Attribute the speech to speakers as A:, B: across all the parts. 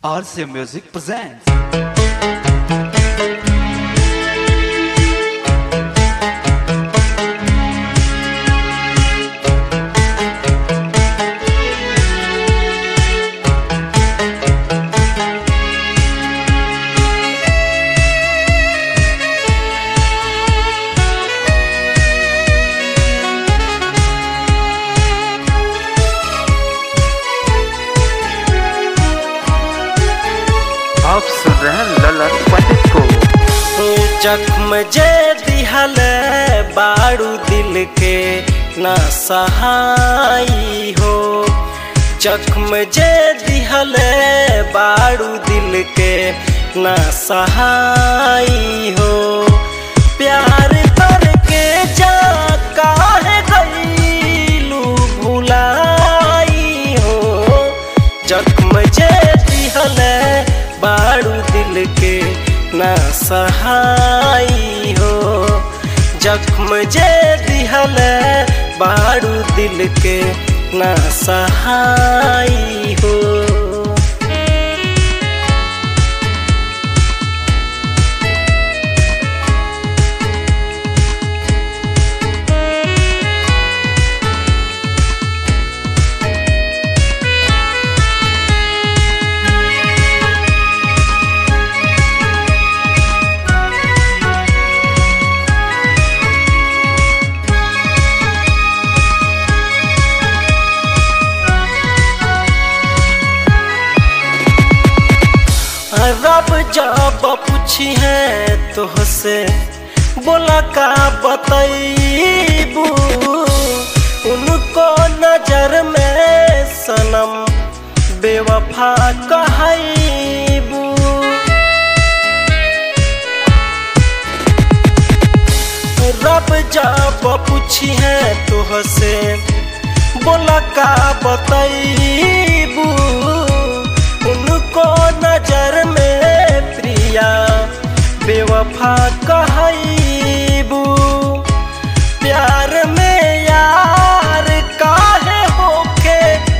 A: RCA Music presents.
B: आप सुन रहे हैं ललन पंडित को
C: जख्म जे दिहल बारू दिल के ना सहाई हो जख्म जे दिहल बारू दिल के ना सहाई हो प्यार करके जा काहे गईलू भुलाई हो जख्म जे दिहल बारू दिल के ना सहाई हो जख्म जे दिहल बारू दिल के ना सहाई हो रब जब पूछी है तुहसे बोला का बतैबू उनको नजर में सनम बेवफा कहबू रब जब पूछी है तुहसे बोला का बतैबू उनको नजर में प्रिया बेवफा कहबू प्यार में यार काहे होके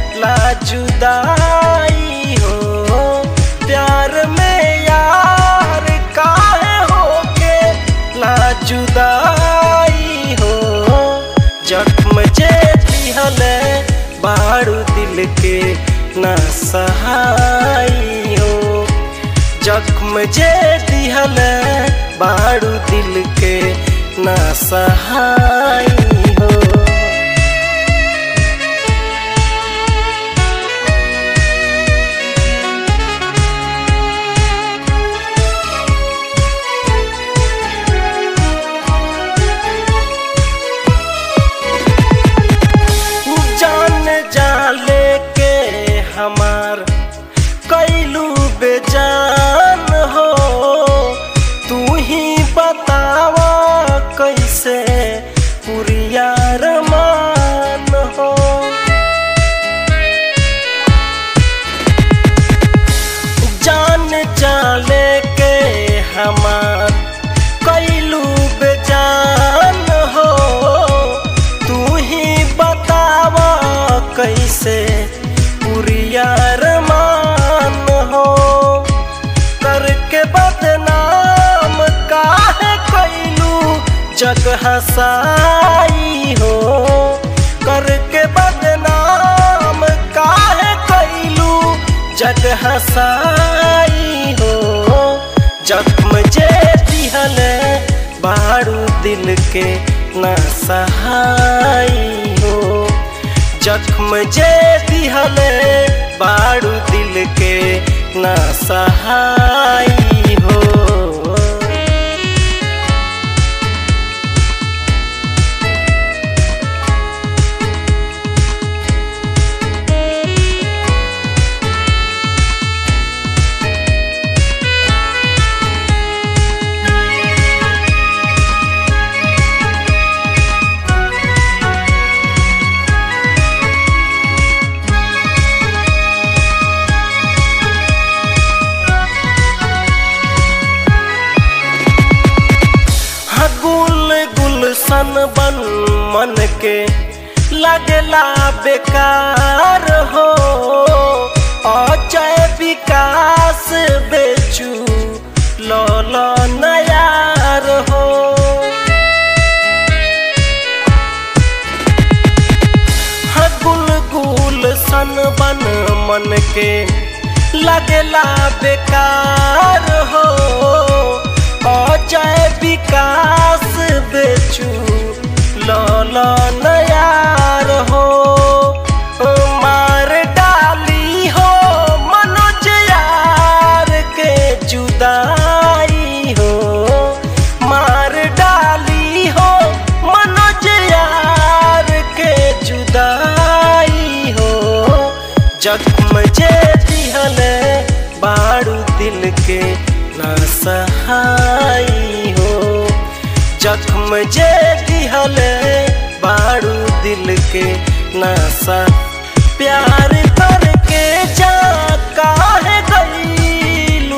C: लाजुदाई हो प्यार में यार काहे होके लाजुदाई हो जख्म जे दिहल बारू दिल के ना सहाई हो जख्म जे दिहल बारू दिल के ना सहाई हो जान जाले के हमार कैलू बेजान हो तू ही बतावा कैसे पुरिया रमान हो जान जाले के हमार कैलू बेजान हो तू ही बतावा कैसे पुरिया रमान हो करके बदनाम काहे कैलू जग हसाई हो करके बदनाम काहे कैलू जग हसाई हो जख्म जे दिहल बारू दिल के ना सहाई हो जख्म जे दिहल बारू दिल के ना सहाई हो हाँ, गुल गुलशन बन मन के लगला बेकार हो अजय विकार बन के लगला बेकार हो अजय विकास बेचू लल नयार हो मार डाली हो मनोज यार के जुदाई हो मार डाली हो मनोज यार के जुदाई हो जख्म जे दिहल बारू दिल के ना सहाई हो जख्म जे दिहल बारू दिल के ना सा प्यार करके जा काहे गईलू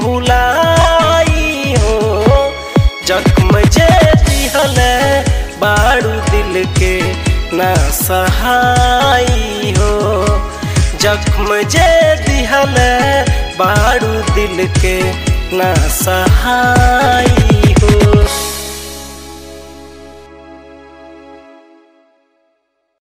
C: भुलाई हो जख्म जे दिहल बारू दिल के ना सहाई हो जख्म जे दिहल बारू दिल के ना सहाई